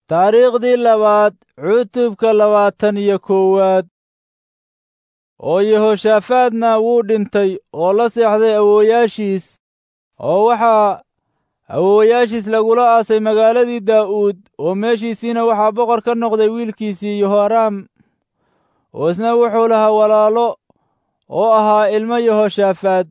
taariikhdii labaad cutubka labaatan iyo koowaad oo yehoshaafaadna wuu dhintay oo la seexday awoowayaashiis oo waxaa awoowayaashiis lagula aasay magaaladii daa'uud oo meeshiisiina waxaa boqor ka noqday wiilkiisii yehoraam oo isna wuxuu lahaa walaalo oo ahaa ilmo yehoshaafaad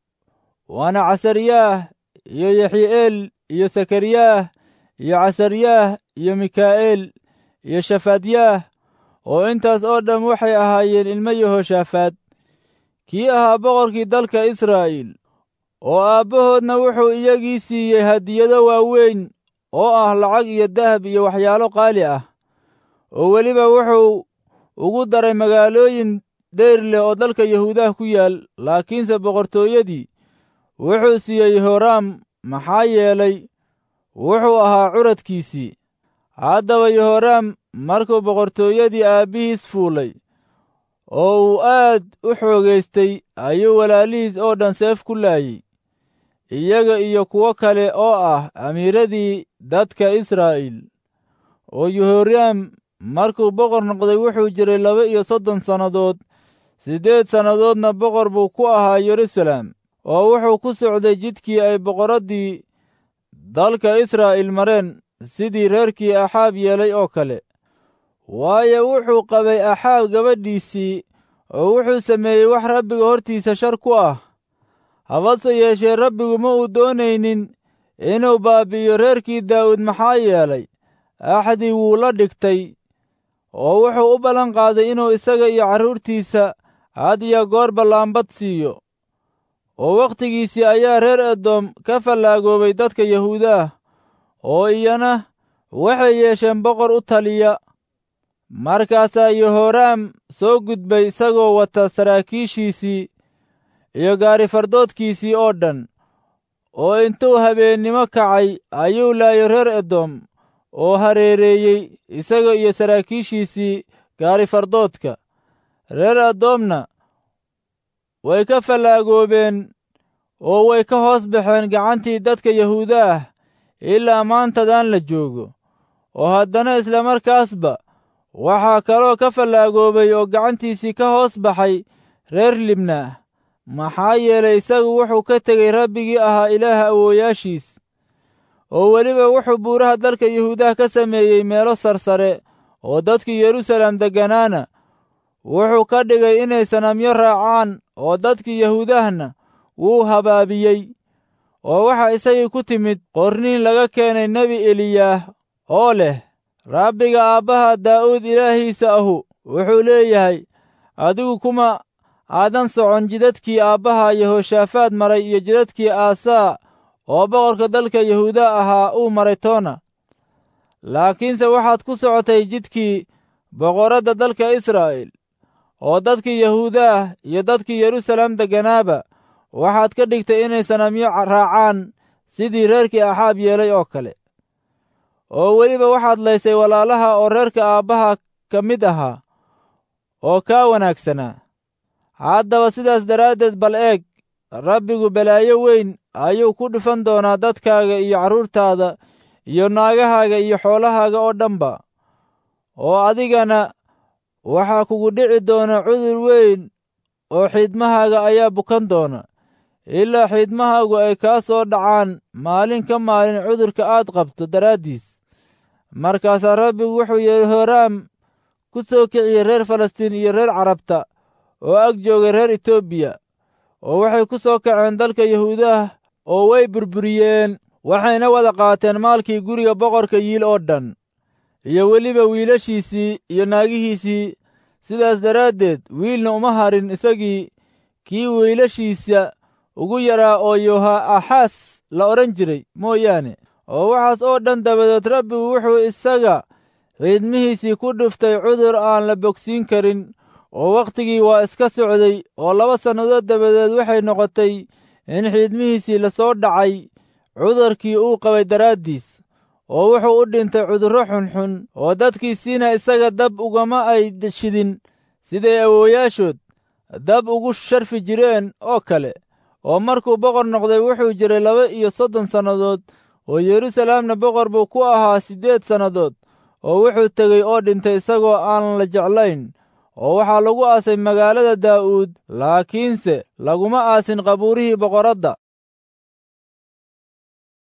waana casaryaah iyo yaxi'eel iyo sakariyaah iyo casaryaah iyo mikaa'eel iyo shafaadyaah oo intaas oo dham waxay ahaayeen ilmo yehoshaafaad kii ahaa boqorkii dalka israa'iil oo aabbahoodna wuxuu iyagii siiyey hadiyado waaweyn oo ah lacag iyo dahab iyo waxyaalo qaali ah oo weliba wuxuu ugu daray magaalooyin deyr leh oo dalka yahuudaha ku yaal laakiinse boqortooyadii wuxuu siiyey yehoraam maxaa yeelay wuxuu ahaa curadkiisii haddaba yehoraam markuu boqortooyadii aabbihiis fuulay oo uu aad u xoogaystay ayuu walaalihiis oo dhan seef ku laayey iyaga iyo kuwo kale oo ah amiiradii dadka israa'iil oo yehoraam markuu boqor noqday wuxuu jiray laba iyo soddon sannadood siddeed sannadoodna boqor buu ku ahaa yeruusaalem oo wuxuu ku socday jidkii ay boqorraddii dalka israa'iil mareen sidii reerkii axaab yeelay oo kale waayo wuxuu qabay axaab gabadhiisii oo wuxuu sameeyey wax rabbiga hortiisa shar ku ah habase yeeshee rabbigu ma uu doonaynin inuu baabbi'iyo reerkii daa'uud maxaa yeelay axdii wuu la dhigtay oo wuxuu u ballan qaaday inuu isaga iyo carruurtiisa had iyo goor ballaanbad siiyo oo wakhtigiisii ayaa reer edoom ka fallaagoobay dadka yahuudaah oo iyana waxay yeesheen boqor u taliya markaasaa yehoraam soo gudbay isagoo wata saraakiishiisii iyo gaarifardoodkiisii oo dhan oo intuu habeennimo kacay ayuu laayay reer edoom oo hareereeyey isaga iyo saraakiishiisii gaarifardoodka reer edoomna way ka fallaagoobeen oo way ka hoos baxeen gacantii dadka yahuuda ah ilaa maantadan la joogo oo haddana isla markaasba waxaa kaloo ka fallaagoobay oo gacantiisii ka hoos baxay reer libnaah maxaa yeelay isagu wuxuu ka tegey rabbigii ahaa ilaaha awoowayaashiis oo weliba wuxuu buuraha dalka yahuudaha ka sameeyey meelo sarsare oo dadkii yeruusaalem degganaana wuxuu ka dhigay inay sanamyo raacaan oo dadkii yahuudahna wuu habaabiyey oo waxaa isagii ku timid qorniin laga keenay nebi eliyaah oo leh rabbiga aabbaha daa'uud ilaahiisa ahu wuxuu leeyahay adigu kuma aadan socon jidadkii aabbaha yehoshaafaad maray iyo jidadkii aasaa oo boqorka dalka yahuuda ahaa uu maray toona laakiinse waxaad ku socotay jidkii boqorradda dalka israa'iil oo dadkii yahuudaah iyo dadkii yeruusaalem degganaaba waxaad ka dhigtay inay sanamyo raacaan sidii reerkii axaab yeelay oo kale oo weliba waxaad laysay walaalaha oo reerka aabbaha ka mid ahaa oo kaa wanaagsanaa haddaba sidaas daraaddeed bal eeg rabbigu balaayo weyn ayuu ku dhufan doonaa dadkaaga iyo carruurtaada iyo naagahaaga iyo xoolahaaga oo dhanba oo adigana waxaa kugu dhici doona cudur weyn oo xiidmahaaga ayaa bukan doona ilaa xiidmahaagu ay kaa soo dhacaan maalin ka maalin cudurka aad qabto daraaddiis markaasaa rabbigu wuxuu yehoraam ku soo kiciyey reer falastiin iyo reer carabta oo ag joogay reer etoobiya oo waxay ku soo kaceen dalka yahuudaah oo way burburiyeen waxayna wada qaateen maalkii guriga boqorka yiil oo dhan iyo weliba wiilashiisii iyo naagihiisii sidaas daraaddeed wiilna uma harin isagii kii wiilashiisa ugu yaraa oo yoha-axaas la odhan jiray mooyaane oo waxaas oo dhan dabadeed rabbigu wuxuu isaga xiidmihiisii ku dhuftay cudur aan la bogsiin karin oo wakhtigii waa iska socday oo laba sannadood dabadeed waxay noqotay in xiidmihiisii la soo dhacay cudurkii uu qabay daraaddiis oo wuxuu u dhintay cudurro xunxun oo dadkiisiina isaga dab ugama ay shidin siday awoowayaashood dab ugu sharfi jireen oo kale oo markuu boqor noqday wuxuu jiray laba iyo soddon sannadood oo yeruusaalemna boqor buu ku ahaa siddeed sannadood oo wuxuu tegey oo dhintay isagoo aan la jeclayn oo waxaa lagu aasay magaalada daa'uud laakiinse laguma aasin qabuurihii boqoradda